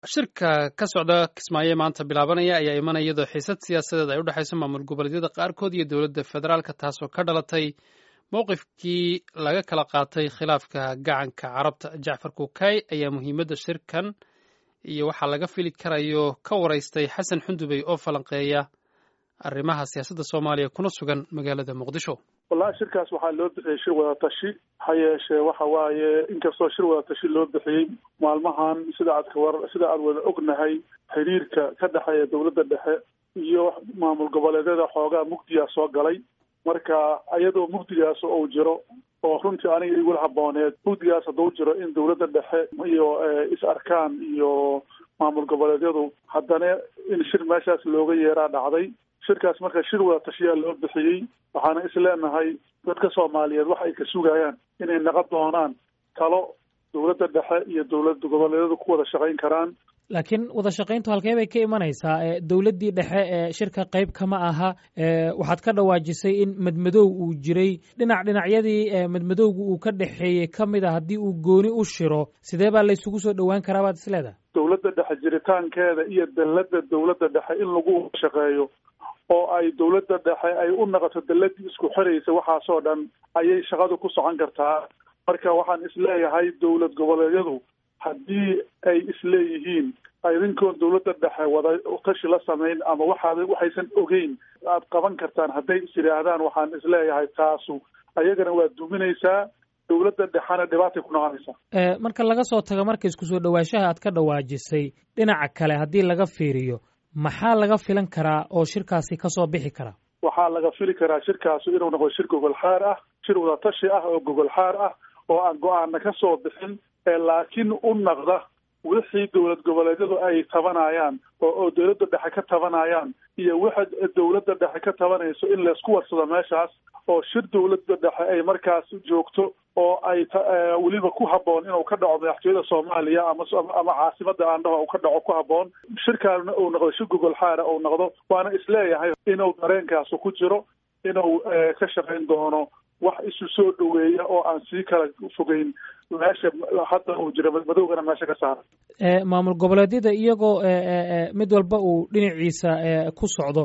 shirka ka socda kismaayo maanta bilaabanaya ayaa imanaya iyadoo xiisad siyaasadeed ay u dhexayso maamul goboleedyada qaarkood iyo dowladda federaalka taasoo ka dhalatay mowqifkii laga kala qaatay khilaafka gacanka carabta jacfar kuukay ayaa muhiimadda shirkan iyo waxaa laga fili karayo ka waraystay xasan xundubey oo falanqeeya arrimaha siyaasadda soomaaliya kuna sugan magaalada muqdisho wallahi shirkaas waxaa loo bixiyey shir wada tashi ha yeeshee waxa waaye inkastoo shir wada tashi loo bixiyey maalmahan sida aad kawar sida aad wada ognahay xiriirka ka dhexeeya dowladda dhexe iyo maamul goboleedyada xoogaa mugdiyaa soo galay marka iyadoo mugdigaas uu jiro oo runtii aniga igula habooneed mugdigaas hadduu jiro in dowladda dhexe iyo is arkaan iyo maamul goboleedyadu haddana in shir meeshaas looga yeeraa dhacday shirkaas marka shir wada tashiyaa loo bixiyey waxaana is leenahay dadka soomaaliyeed wax ay ka sugayaan inay naqon doonaan talo dowladda dhexe iyo dowlad goboleedyadu ku wada shaqayn karaan laakiin wada shaqayntu halkee bay ka imanaysaa dowladdii dhexe ee shirka qayb kama aha waxaad ka dhawaajisay in madmadow uu jiray dhinac dhinacyadii madmadowga uu ka dhexeeyey ka mid a haddii uu gooni u shiro sidee baa laysugu soo dhowaan karaa baad isleedahay dowladda dhexe jiritaankeeda iyo dalladda dowladda dhexe in lagu shaqeeyo oo ay dowladda dhexe ay u naqoto dalladii isku xiraysa waxaasoo dhan ayay shaqadu ku socon kartaa marka waxaan isleeyahay dowlad goboleedyadu haddii ay isleeyihiin idinkoon dowladda dhexe wada tashi la samayn ama waxaad waxaysan ogeyn aad qaban kartaan hadday is yidhaahdaan waxaan isleeyahay taasu ayagana waa duminaysaa dowladda dhexena dhibaatay ku noqonaysaa marka laga soo tago marka isku soo dhowaanshaha aad ka dhawaajisay dhinaca kale haddii laga fiiriyo maxaa laga filan karaa oo shirkaasi kasoo bixi kara waxaa laga fili karaa shirkaasu inuu noqdo shir gogol xaar ah shir wada tashi ah oo gogol xaar ah oo aan go-aana ka soo bixin laakiin u naqda wixii dowlad goboleedyadu ay tabanayaan oo oo dowladda dhexe ka tabanayaan iyo waxa dowladda dhexe ka tabanayso in laysku warsado meeshaas oo shir dowladda dhexe ay markaas joogto oo ay weliba ku habboon inuu ka dhaco madaxtooyada soomaaliya ama ama caasimada aandhaho uu ka dhaco ku habboon shirkaana uu noqdo shir gogol xaara uu noqdo waana isleeyahay inuu dareenkaasu ku jiro inuu ka shaqayn doono wax isu soo dhoweeya oo aan sii kala fogeyn meesha hadda uu jiro madmadowgana meesha ka saara maamul goboleedyada iyagoo mid walba uu dhinaciisa ku socdo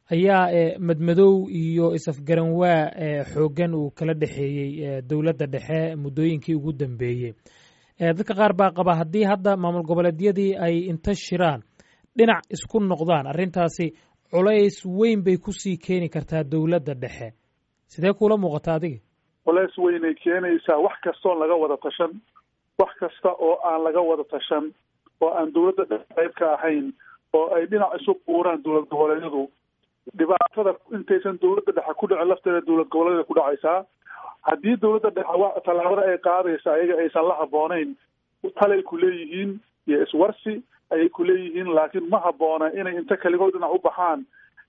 ayaa madmadow iyo is-afgaranwaa xooggan uu kala dhexeeyey dowladda dhexe muddooyinkii ugu dambeeyey dadka qaar baa qaba haddii hadda maamul goboleedyadii ay inta shiraan dhinac isku noqdaan arrintaasi culays weyn bay kusii keeni kartaa dowladda dhexe sidee kuula muuqata adiga culays weynay keenaysaa wax kastoon laga wada tashan wax kasta oo aan laga wada tashan oo aan dowladda dhexe qayb ka ahayn oo ay dhinac isu buuraan dowlad goboleedyadu dhibaatada intaysan dowladda dhexe ku dhicin lafteeda dowlad goboleedyada ku dhacaysaa haddii dowladda dhexe tallaabada ay qaadaysa ayaga aysan la habboonayn talay ku leeyihiin iyo iswarsi ayay ku leeyihiin laakiin ma habboona inay inta kaligood dhinac u baxaan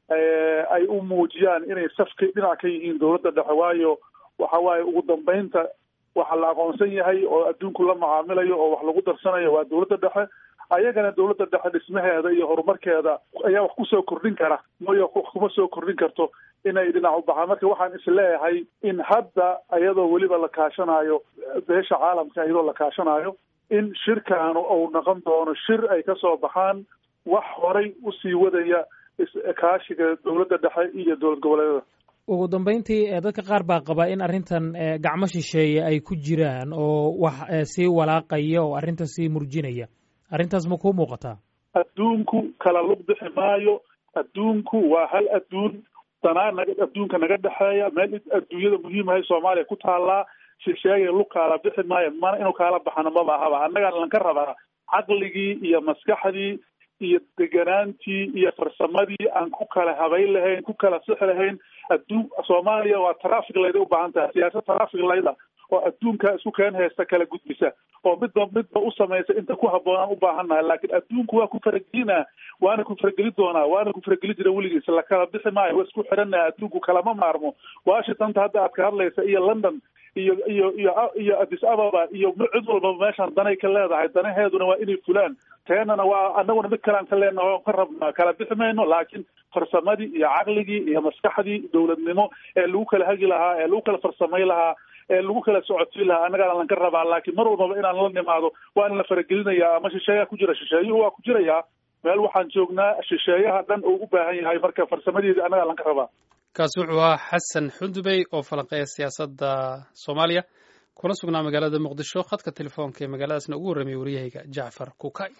ay u muujiyaan inay safka dhinac ka yihiin dowladda dhexe waayo waxa waaye ugu dambeynta waxa la aqoonsan yahay oo adduunku la macaamilayo oo wax lagu darsanayo waa dowladda dhexe ayagana dowladda dhexe dhismaheeda iyo horumarkeeda ayaa wax kusoo kordhin kara mayo wax kuma soo kordhin karto inay dhinac u baxaan marka waxaan isleeyahay in hadda iyadoo weliba la kaashanayo beesha caalamka iyadoo la kaashanayo in shirkaanu uu noqon doono shir ay kasoo baxaan wax horay usii wadaya kaashiga dowladda dhexe iyo dowlad goboleedyada ugu dambeyntii dadka qaar baa qaba in arrintan gacmo shisheeye ay ku jiraan oo wax sii walaaqaya oo arrintan sii murjinaya arrintaas ma kuu muuqataa adduunku kala lug bixi maayo adduunku waa hal adduun danaa naga adduunka naga dhexeeya meel adduunyada muhiimahay soomaaliya ku taallaa shisheeya lug kaala bixi maayo mana inuu kaala baxana maba ahaba annagaa lanka rabaa caqligii iyo maskaxdii iyo deganaantii iyo farsamadii aan ku kala habayn lahayn ku kala sixi lahayn adduun soomaaliya waa traffic layda u baahan tahay siyaasad traffic layda oo adduunka isku keen haysta kala gudbisa oo midba midba u samaysa inta ku habboonaan u baahannahay laakiin adduunku waa ku faragelinaa waana ku farageli doonaa waana ku farageli jira weligiis la kala bixi maayo waa isku xidhannaha adduunku kalama maarmo washingtonta hadda aad ka hadlaysa iyo london iyo iyo iyo iyo addis ababa iyo cid walbaba meeshaan danay ka leedahay danaheeduna waa inay fulaan teenana waa annaguna mid kalean ka leenaha o ka rabnaa kala bixi mayno laakiin farsamadii iyo caqligii iyo maskaxdii dowladnimo ee lagu kala hagi lahaa ee lagu kala farsamay lahaa ee lagu kala socodsiin lahaa annagaana lanka rabaa laakiin mar walbaba inaan la nimaado waa in la faragelinayaa ama shisheeyaa ku jira shisheeyuhu waa ku jirayaa meel waxaan joognaa shisheeyaha dhan oo u baahan yahay marka farsamadeedii annagaa lanka rabaa kaasi wuxuu ahaa xasan xundubey oo falanqeeya siyaasadda soomaaliya kuna sugnaa magaalada muqdisho khadka telefoonka ee magaaladaasna ugu warramiyay waryahayga jacfar kukay